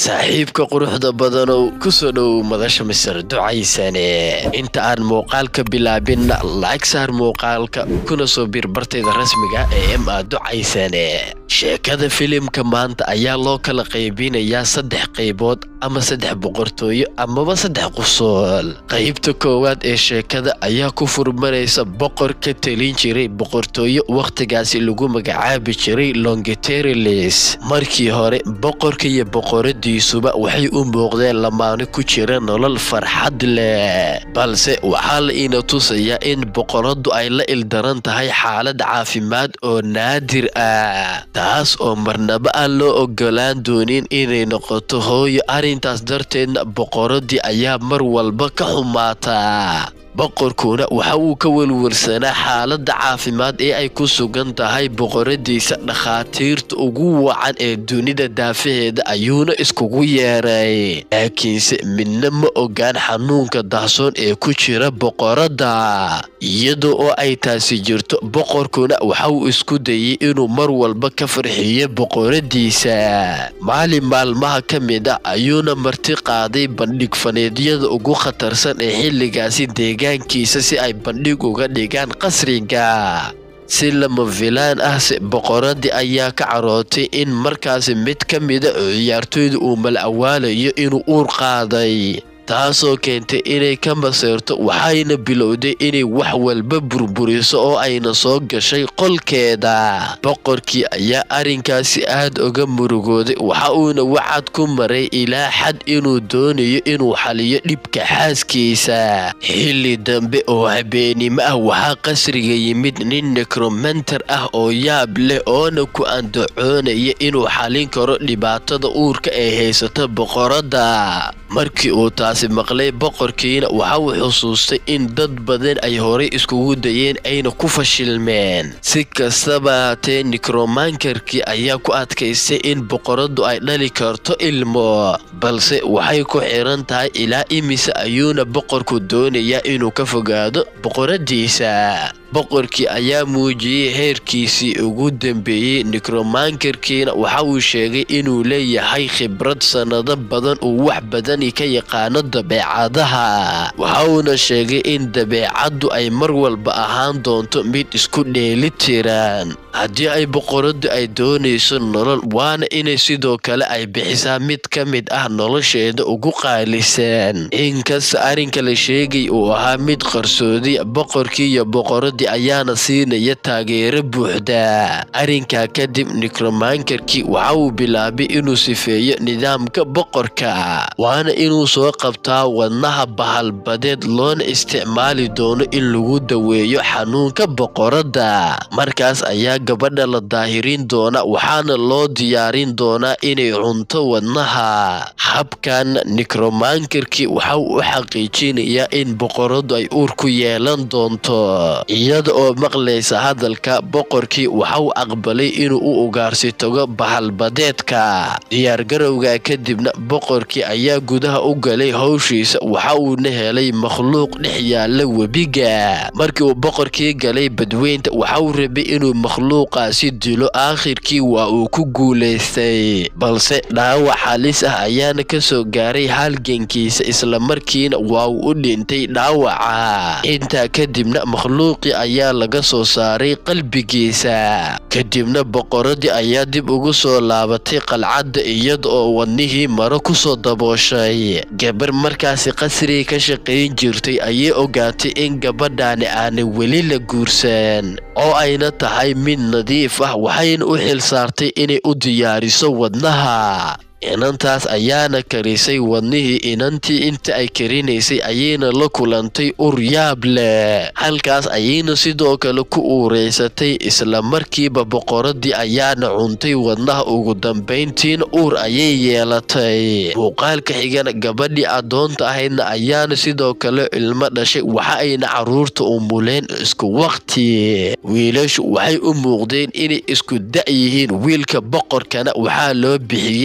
saaxiibka quruxda badanow ku soo dhow madasha misir ducaysane inta aan muuqaalka bilaabin laag saar muuqaalka kuna soo bir bartayda rasmiga ee m a ducaysane sheekada filimka maanta ayaa loo kala qaybinayaa saddex qaybood ama saddex boqortooyo amaba saddex qusool qaybta koowaad ee sheekada ayaa ku furmanaysa boqor ka telin jiray boqortooyo wakhtigaasi lagu magacaabi jiray longeterilis markii hore boqorka iyo boqoradiisuba waxay u muuqdeen lamaano ku jira nolol farxad leh balse waxaa la ina tusayaa in boqoradu ay la ildaran tahay xaalad caafimaad oo naadir ah taas oo marnaba aan loo ogolaan doonin inay noqoto hooyo arrintaas darteedna boqoradii ayaa mar walba ka xumaataa boqorkuna waxa uu ka welwelsanaa xaaladda caafimaad ee ay ku sugan tahay boqoradiisa dhakhaatiirta ugu wacan ee dunida daafaheeda ayuuna iskugu yeeray laakiinse midna ma ogaan xanuunka dahsoon ee ku jira boqoradda iyadoo oo ay taasi jirto boqorkuna waxa uu isku dayay inuu mar walba ka farxiyo boqoradiisa maalin maalmaha ka mid ah ayuuna marti qaaday bandhig faneedyada ugu khatarsan ee xilligaasi deegaankiisa si ay bandhig uga dhigaan qasriga si lama filaan ah se boqoradii ayaa ka carootay in markaasi mid ka mida ciyaartoyda uu mal awaalayo inuu uur qaaday taasoo keentay inay ka maseerto waxayna bilowday inay wax walba burburiso oo ayna soo gashay qolkeeda boqorkii ayaa arrinkaasi aad uga murugooday waxa uuna wacad ku maray ilaa xad inuu doonayo inuu xaliyo dhibka xaaskiisa xilli dambe oo habeenimo ah waxaa qasriga yimid nin necromanter ah oo yaab leh oona ku andacoonaya inuu xalin karo dhibaatada uurka ee haysata boqoradda markii uu taasi maqlay boqorkiina waxa uu xusuustay in dad badan ay horay iskugu dayeen ayna ku fashilmeen si kastaba haatee nikromankarkii ayaa ku adkaystay in boqoradu ay dhali karto ilmo balse waxay ku xiran tahay ilaa imise ayuuna boqorku doonayaa inuu ka fogaado boqoradiisa boqorkii ayaa muujiyey heerkiisii ugu dambeeyey nikromankarkiina waxa uu sheegay inuu leeyahay khibrad sannado badan uu wax badani ka yaqaano dabeecadaha waxa uuna sheegay in dabeecaddu ay mar walba ahaan doonto mid isku dheeli tiran haddii ay boqoradu ay doonayso nolol waana inay sidoo kale ay bixisaa mid ka mid ah nolosheeda ugu qaalisan inkasta arrinka la sheegay uu ahaa mid qarsoodiya boqorkii iyo boqoradii ayaana siinaya taageero buuxda arrinkaa kadib nikromankarkii waxa uu bilaabay inuu sifeeyo nidaamka boqorka waana inuu soo qabtaa wadnaha bahalbadeed loona isticmaali doono in lagu daweeyo xanuunka boqoradda markaas ayaa gabadha la daahirin doona waxaana loo diyaarin doonaa inay cunto wadnaha habkan nikromankarkii waxa uu u xaqiijinayaa in boqoradu ay uur ku yeelan doonto iyada oo maqlaysa hadalka boqorkii waxa uu aqbalay inuu u ugaarsi tago bahalbadeedka diyaargarowga kadibna boqorkii ayaa gudaha u galay howshiisa waxa uuna helay makhluuq dhex yaala webiga markii uu boqorkii galay badweynta waxa uu rabay inuu makhluuqaasi dilo aakhirkii waa uu ku guulaystay balse dhaawac halis ah ayaana ka soo gaaray halgankiisa islamarkiina waa uu u dhintay dhaawaca intaa kadibna makhluuqii ayaa laga soo saaray qalbigiisa kadibna boqoradii ayaa dib ugu soo laabatay qalcadda iyada oo wadnihii maro kusoo dabooshay gabar markaasi qasriga ka shaqayn jirtay ayay ogaatay in gabadhaani aanay weli la guursan oo ayna tahay mid nadiif ah waxayna u xil saartay inay u diyaariso wadnaha inantaas ayaana karisay wadnihii inantii inta ay karinaysay ayayna la kulantay ur yaab leh halkaas ayayna sidoo kale ku uureysatay isla markiiba boqoradii ayaana cuntay wadnaha ugu dambayntiina uur ayay yeelatay muuqaalka xigana gabadhii addoonta ahaydna ayaana sidoo kale ilmo dhashay waxa ayna caruurta umuleen isku waqti wiilashu waxay u muuqdeen inay isku da' yihiin wiilka boqorkana waxaa loo bixiyey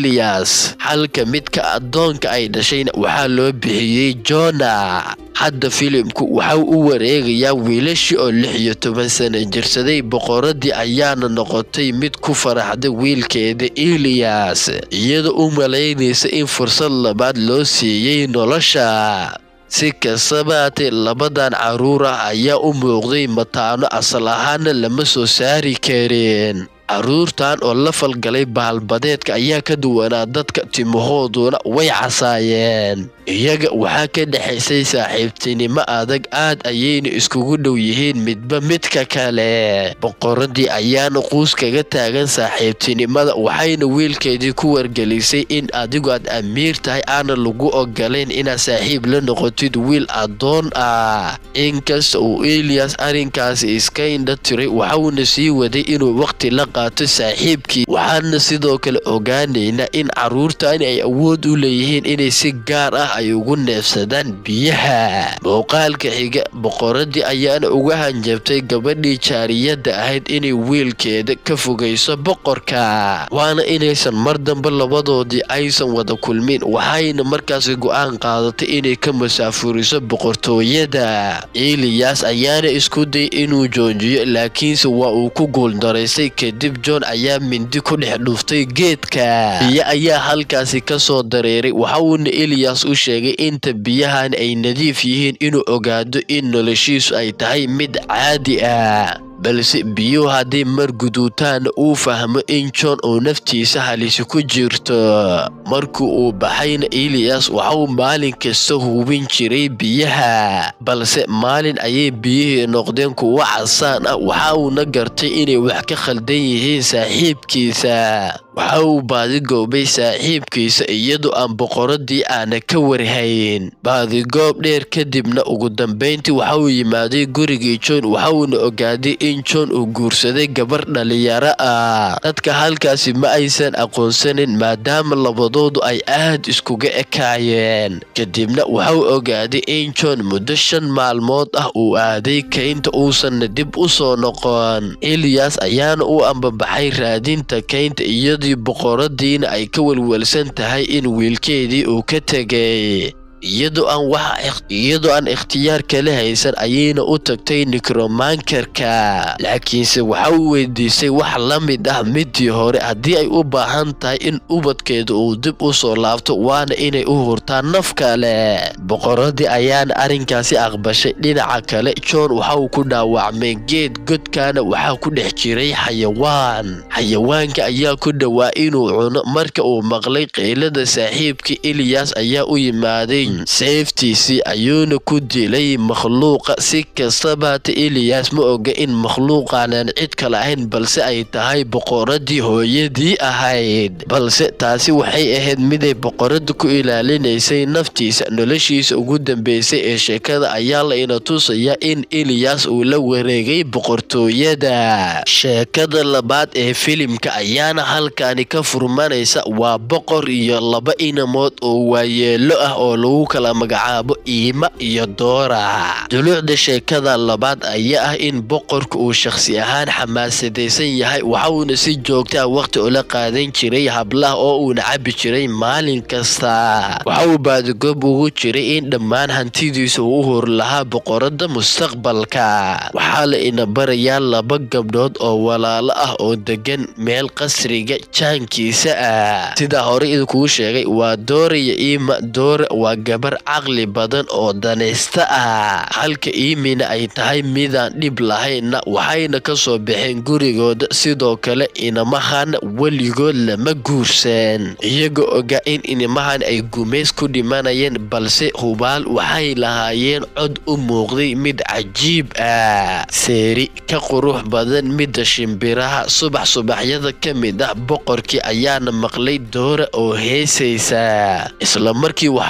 eliyas halka midka addoonka ay dhashayna waxaa loo bixiyey jona hadda filimku waxau u wareegayaa wiilashii oo lix iyo toban sana jirsaday boqoradii ayaana noqotay mid ku faraxda wiilkeeda eliyas iyadoo u malaynaysa in fursad labaad loo siiyey nolosha si kastaba haatee labadan caruur ah ayaa u muuqday mataano asal ahaana lama soo saari karin caruurtan oo la falgalay baalbadeedka ayaa ka duwanaa dadka timahooduna way casaayeen iyaga waxaa ka dhexaysay saaxiibtinimo adag aad ayayna iskugu dhow yihiin midba midka kale boqoradii ayaana quus kaga taagan saaxiibtinimada waxayna wiilkeedii ku wargelisay in adigu aad amiir tahay aana lagu ogolayn inaad saaxiib la noqotid wiil addoon ah inkasta uu eliyas arrinkaasi iska indha tiray waxauna sii waday inuu waqti la qaato saaxiibkii waxaana sidoo kale ogaanaynaa in caruurtani ay awood u leeyihiin inay si gaar ah ay ugu neefsadaan biyaha muuqaalka xiga boqoradii ayaana uga hanjabtay gabadhii jaariyadda ahayd inay wiilkeeda ka fogayso boqorka waana inaysan mar dambe labadoodii aysan wada kulmin waxayna markaasi go-aan qaadatay inay ka masaafuriso boqortooyada eliyas ayaana isku day inuu joojiyo laakiinse waa uu ku guuldaraystay kadib john ayaa mindi ku dhex dhuftay geedka biyo ayaa halkaasi ka soo dareeray waxauuna eliyas u sheegay inta biyahan ay nadiif yihiin inuu ogaado in noloshiisu ay tahay mid caadi ah balse biyuhu hadday mar guduutaana uu fahmo in john uu naftiisa halisi ku jirto markii uu baxayna eliyas waxauu maalin kasta hubin jiray biyaha balse maalin ayay biyihii noqdeen kuwo casaan ah waxa uuna gartay inay wax ka khaldan yihiin saaxiibkiisa waxa uu baadigoobay saaxiibkiisa iyadoo aan boqoradii aana ka warhayn baadigoob dheer kadibna ugu dambayntii waxa uu yimaaday gurigii john waxauuna ogaaday in john uu guursaday gabar dhalinyaro ah dadka halkaasi ma aysan aqoonsanin maadaama labadoodu ay aad iskuga ekaayeen kadibna waxau ogaaday in john muddo shan maalmood ah uu aaday kaynta uusanna dib u soo noqon eliyas ayaana u ambabaxay raadinta kaynta iyadii boqoradiina ay ka welwelsan tahay in wiilkeedii uu ka tegay iyadoo aan wax iyadoo aan ikhtiyaar kala haysan ayayna u tagtay nikromankarka laakiinse waxa uu weydiisay wax la mid ah midii hore haddii ay u baahan tahay in ubadkeeda uu dib u soo laabto waana inay u hurtaan naf kale boqoradii ayaana arrinkaasi aqbashay dhinaca kale john waxa uu ku dhaawacmay geed godkaana waxaa ku dhex jiray xayawaan xayawaanka ayaa ku dhowaa inuu cuno marka uu maqlay qaylada saaxiibkii eliyas ayaa u yimaaday seeftiisii ayuuna ku dilay makhluuqa si kastaba hata eliyas ma oga in makhluuqaanan cid kale ahayn balse ay tahay boqoradii hooyadii ahayd balse taasi waxay ahayd miday boqorada ku ilaalinaysay naftiisa noloshiisa ugu dambeysay ee sheekada ayaa la ina tusayaa in eliyas uu la wareegay boqortooyada sheekada labaad ee filimka ayaana halkaani ka furmanaysa waa boqor iyo laba inamood oo waayeelo ah oo lagu kala magacaabo iima iyo doora duluucda sheekada labaad ayaa ah in boqorka uu shakhsi ahaan xamaasadaysan yahay waxauuna si joogtaa waqti ula qaadan jiray hablaha oo uuna cabi jiray maalin kasta waxa uu baadigoob ugu jiray in dhammaan hantidiisa uu u hor lahaa boqorada mustaqbalka waxaa la ina barayaa laba gabdhood oo walaalo ah oo degan meel qasriga jaankiisa ah sidaa hore idinkugu sheegay waa doora iyo iima doora waa gabar caqli badan oo danaysta ah halka iimina ay tahay midaan dhib lahaynna waxayna ka soo baxeen gurigooda sidoo kale inamahan weligood lama guursan iyagoo ogaa in inimahan ay gumays ku dhimanayeen balse hubaal waxay lahaayeen cod u muuqday mid cajiib ah seeri ka qurux badan midda shimbiraha subax subaxyada ka mid ah boqorkii ayaana maqlay doora oo heesaysa isla markii waxa uu la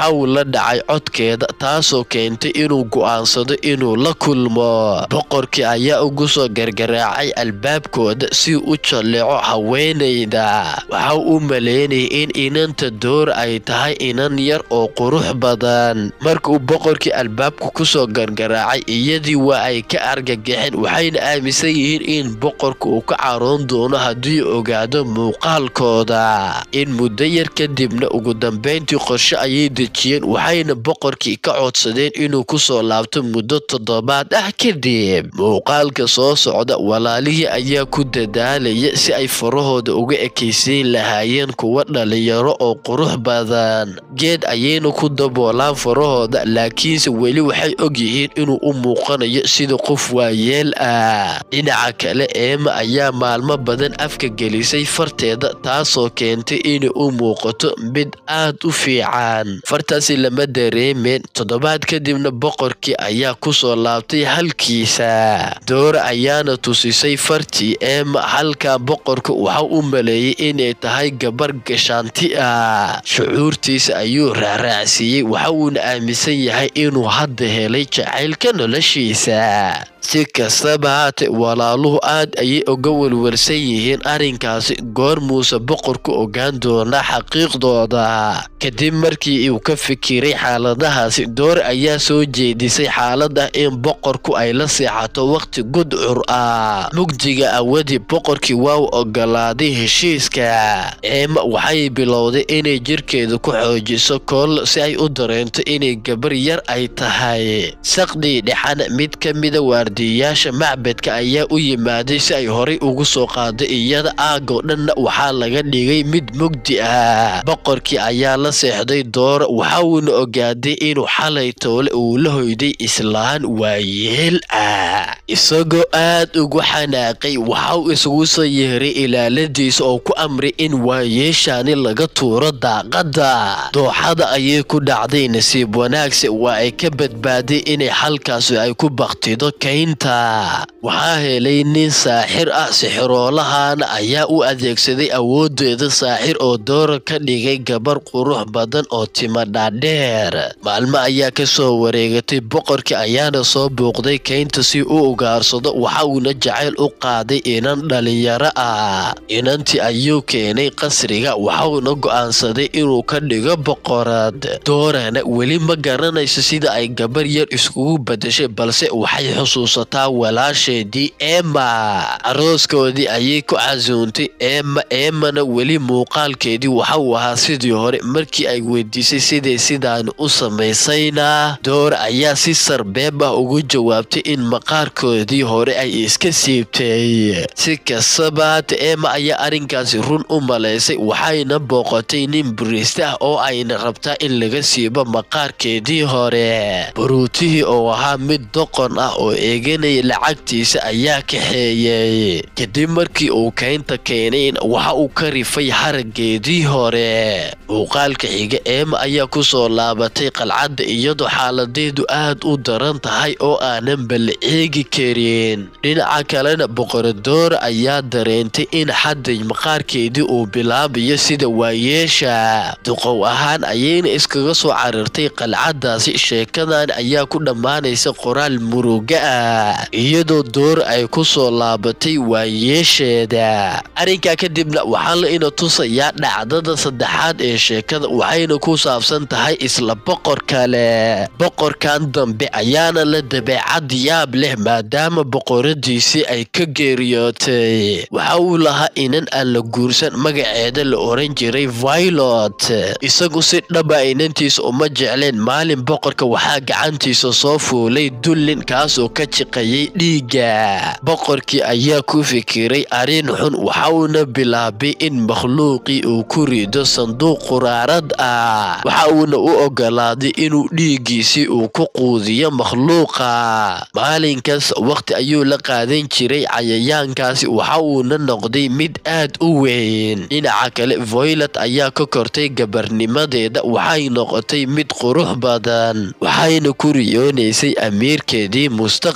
la dhacay codkeeda taasoo keentay inuu go'aansado inuu la kulmo boqorkii ayaa ugu soo gargaraacay albaabkooda si u jalleeco haweenayda waxa u maleynayay in inanta door ay tahay inan yar oo qurux badan markuu boqorkii albaabka kusoo gargaraacay iyadii waa ay ka argagaxeen waxayna aaminsan yihiin in boqorka uu ka caroon doono haddii ogaado muuqaalkooda in muddo yar kadibna ugu dambayntii qorshe ayay dejiyeen waxayna boqorkii ka codsadeen inuu kusoo laabto muddo toddobaad ah kadib muuqaalka soo socda walaalihii ayaa ku dadaalaya si ay farahooda uga ekaysiin lahaayeen kuwa dhalinyaro oo qurux badan geed ayayna ku daboolaan farahooda laakiinse weli waxay og yihiin inuu u muuqanayo sida qof waayeel ah dhinaca kale eema ayaa maalmo badan afka gelisay farteeda taasoo keentay inay u muuqato mid aad u fiican fartaasi lama dareemeen toddobaad kadibna boqorkii ayaa kusoo laabtay halkiisa doora ayaana tusisay fartii eema halkaa boqorka waxa u maleeyey inay tahay gabar gashaanti ah shucuurtiisa ayuu raaraacsiiyey waxa uuna aaminsan yahay inuu hadda helay jacaylka noloshiisa si kastaba haate walaaluhu aad ayay uga welwelsan yihiin arrinkaasi goor muuse boqorku ogaan doonaa xaqiiqdooda kadib markii uu ka fikiray xaaladahaasi door ayaa soo jeedisay xaalada in boqorku ay la seexato waqti gudcur ah mugdiga awadii boqorkii waa u ogolaaday heshiiska eema waxay bilowday inay jirkeeda ku xoojiso kool si ay u dareento inay gabar yar ay tahay saqdii dhexana mid ka mida waardiyayaasha macbedka ayaa u yimaaday si ay horay ugu soo qaado iyada aagoo dhanna waxaa laga dhigay mid mugdi ah boqorkii ayaa la seexday doora waxa uuna ogaaday inuu xalay toole uu la hoyday islaan waayeel ah isagoo aad ugu xanaaqay waxa uu isugu soo yeeray ilaaladiisa oo ku amray in waayeeshaani laga tuuro daaqadda dooxada ayay ku dhacday nasiib wanaagse waa ay ka badbaaday inay halkaasi ay ku baktido kaynta waxaa helay nin saaxir ah sixiroolahana ayaa u adeegsaday awoodeeda saaxir oo doora ka dhigay gabar qurux badan oo tima dhaadheer maalmo ayaa ka soo wareegatay boqorkii ayaana soo buuqday kaynta si u ugaarsado waxa uuna jacayl u qaaday inan dhalinyaro ah inantii ayuu keenay qasriga waxauna go'aansaday inuu ka dhigo boqorad doorana weli ma garanayso sida ay gabar yar iskugu badashay balse waxay xusuusataa walaasheedii eema arooskoodii ayay ku casuuntay eema eemana weli muuqaalkeedii waxa uu ahaa sidii hore markii ay weydiisay siday sidaan u samaysayna door ayaa si sarbeeb ah ugu jawaabtay in maqaarkoodii hore ay iska siibtay si kastaba haata eema ayaa arrinkaasi run u malaysay waxayna booqatay nin buriiste ah oo ayna rabtaa in laga siibo maqaarkeedii hore baruutihii oo ahaa mid doqon ah oo eeganaya lacagtiisa ayaa kaxeeyey kadib markii uu kaynta keenayn waxa uu ka rifay haraggeedii hore muuqaalka xiga eema ayaa kusoo laabatay qalcadda iyadoo xaaladeedu aad u daran tahay oo aanan bal eegi karin dhinaca kalena boqoradoora ayaa dareentay in xadday maqaarkeedii uu bilaabayo sida waayeesha duqow ahaan ayayna iskaga soo carartay qalcaddaasi sheekadan ayaa ku dhammaanaysa qoraal muruga ah iyadoo door ay ku soo laabatay waayeesheeda arrinkaa kadibna waxaa la ina tusayaa dhacdada saddexaad ee sheekada waxayna ku saabsan tahay isla boqor kale boqorkan dambe ayaana la dabeecad yaab leh maadaama boqoradiisii ay ka geeriyootay waxa uu lahaa inan aan la guursan magaceeda la oran jiray vilot isagu si dhaba inantiisa uma jecleen maalin boqorka waxaa gacantiisa soo fuulay dullin kaasoo ka jiqayay dhiigga boqorkii ayaa ku fikiray arrin xun waxauna bilaabay in makhluuqii uu ku rido sanduuq quraarad ah waxa uuna u ogolaaday inuu dhiiggiisii uu ku quudiyo makhluuqa maalinkaas waqti ayuu la qaadan jiray cayayaankaasi waxa uuna noqday mid aad u weyn dhinaca kale voylet ayaa ka kortay gabarnimadeeda waxay noqotay mid qurux badan waxayna ku riyoonaysay amiirkeedii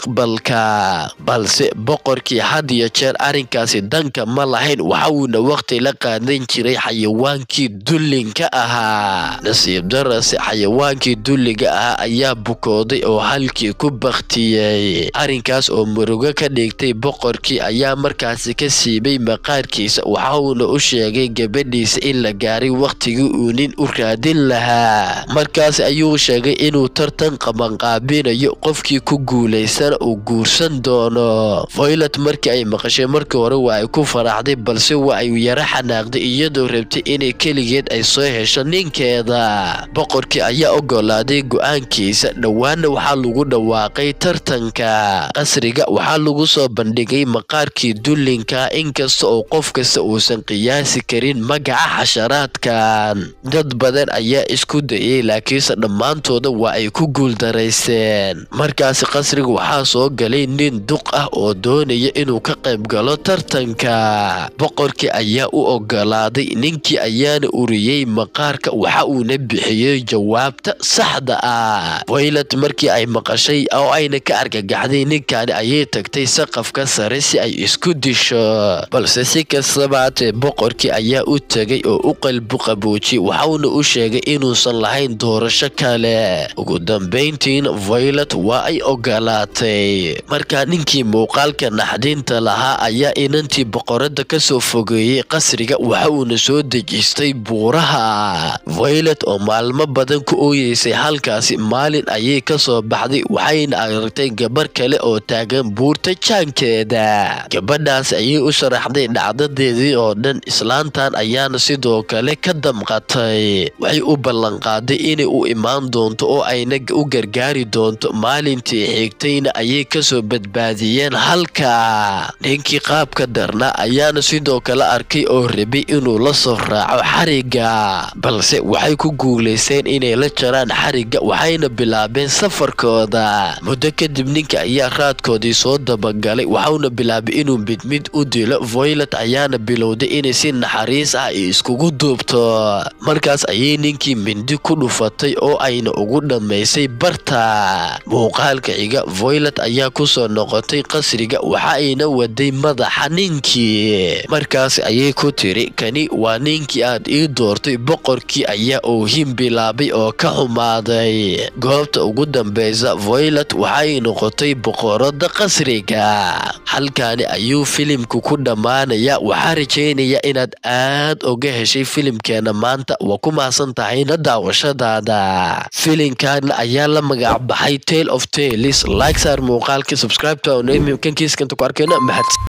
mustaqbalka balse boqorkii had iyo jeer arrinkaasi danka ma lahayn waxa uuna waqti la qaadan jiray xayawaankii dullinka ahaa nasiib darase xayawaankii dulliga ahaa ayaa bukooday oo halkii ku baktiyey arrinkaas oo murugo ka dhigtay boqorkii ayaa markaasi ka siibay maqaarkiisa waxa uuna u sheegay gabadhiisa in la gaaray wakhtigii uu nin u raadin lahaa markaas ayuu sheegay inuu tartan qabanqaabinayo qofkii ku guulaystana uu guursan doono voylet markii ay maqashay markii hore waa ay ku faraxday balse waa ay yaro xanaaqday iyadoo rabtay inay keligeed ay soo hesho ninkeeda boqorkii ayaa ogolaaday go-aankiisa dhowaana waxaa lagu dhawaaqay tartanka qasriga waxaa lagu soo bandhigay maqaarkii dullinka inkasta oo qof kasta uusan qiyaasi karin magaca xasharaadkan dad badan ayaa isku dayay laakiinse dhammaantooda waa ay ku guuldaraysteen markaasi qasriga waxaa soo galay nin duq ah oo doonaya inuu ka qayb galo tartanka boqorkii ayaa u ogolaaday ninkii ayaana uriyey maqaarka waxa uuna bixiyey jawaabta saxda ah waylat markii ay maqashay oo ayna ka argagaxday ninkaani ayay tagtay saqafka sare si ay isku disho balse si kastaba hatee boqorkii ayaa u tegay oo u qalbu qaboojiyey waxauna u sheegay inuusan lahayn doorasho kale ugu dambayntiina violet waa ay ogolaatay markaa ninkii muuqaalka naxdinta lahaa ayaa inantii boqorada kasoo fogeeyey qasriga waxa uuna soo dejistay buuraha violet oo maalmo badan ku ooyeysay halkaasi maalin ayay kasoo baxday waxayna aragtay gabar kale oo taagan buurta jaankeeda gabadhaas ayay u sharaxday dhacdadeedii oo dhan islaantan ayaana sidoo kale ka damqatay waxay u ballanqaaday inay u imaan doonto oo ayna u gargaari doonto maalintii xigtayna ayay kasoo badbaadiyeen halka ninkii qaabka darna ayaana sidoo kale arkay oo rabay inuu la soo raaco xariga balse waxay ku guulaysteen inay la jaraan xariga waxayna bilaabeen safarkooda muddo kadib ninka ayaa raadkoodii soo dabagalay waxauna bilaabay inuu mid mid u dilo voylet ayaana bilowday inay si naxariis ah iskugu duubto markaas ayay ninkii mindi ku dhufatay oo ayna ugu dhammaysay barta muuqaalka xiga voylet ayaa kusoo noqotay qasriga waxa ayna waday madaxa ninkii markaas ayay ku tiri kani waa ninkii aad ii doortay boqorkii ayaa oohin bilaabay oo ka xumaaday goobta ugu dambeysa voylet waxay noqotay boqorada qasriga halkaani ayuu filimku ku dhammaanaya waxaa rajeynaya inaad aad oga heshay filimkeena maanta waa ku mahadsan tahayna daawashadaada filimkan ayaa la magac baxay tale of tales like saar muuqaalka subscribe to kankiiskanta ku arkayna mahadsan